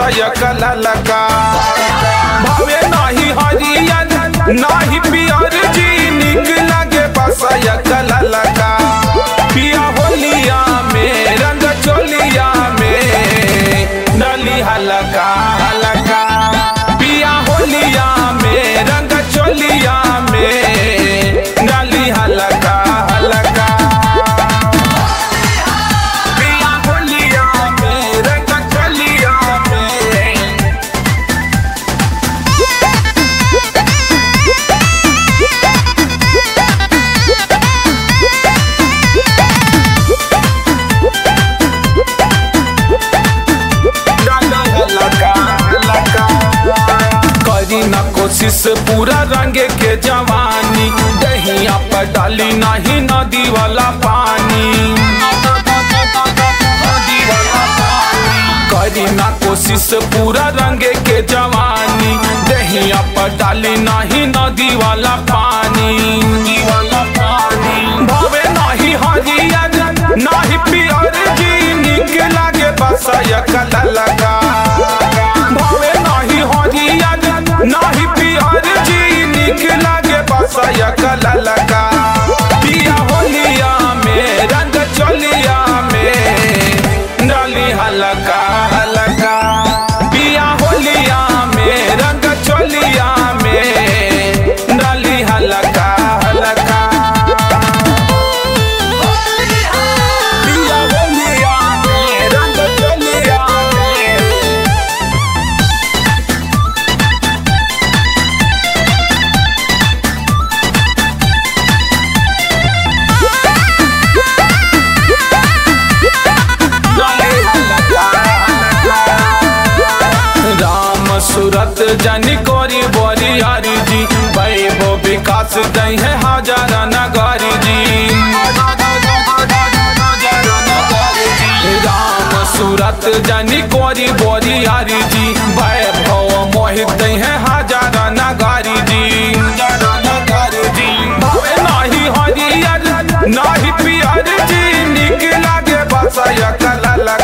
बसय कललका भावे नाही हरियर नाही पियर जी निक लगे बसय कललका पिया होलिया में रंग चोलिया में नली हलका हलका पिया होलिया में रंग चोलिया में नली हलका हलका पिया होलिया में रंग चोलिया में करी ना कोशिश पूरा रंगे के जवानी दहिया पर डाली नहीं नदी वाला पानी करी ना कोशिश पूरा रंगे के जवानी दहिया पर डाली नहीं नदी वाला पानी वाला पानी भावे नहीं हरियर नहीं पियर जी निक लागे बसय कललका भावे नहीं हरियर नहीं पियर जी निक लागे बसय कललका पिया होलिया में रंग चोलिया में डाली हलका हलका पिया होलिया में रंग चोलिया में डाली हलका हलका पिया होलिया में रंग चोलिया में राम सूरत जनी कोरी बोरी हरी जी वैभव विकास दई है हजार नगारी जी राम सूरत जनी कोरी बोरी हरी जी वैभव मोहित दई है हजार नगारी जी भावे नाही हरियर नाही पियर जी निक लागे बसय कलल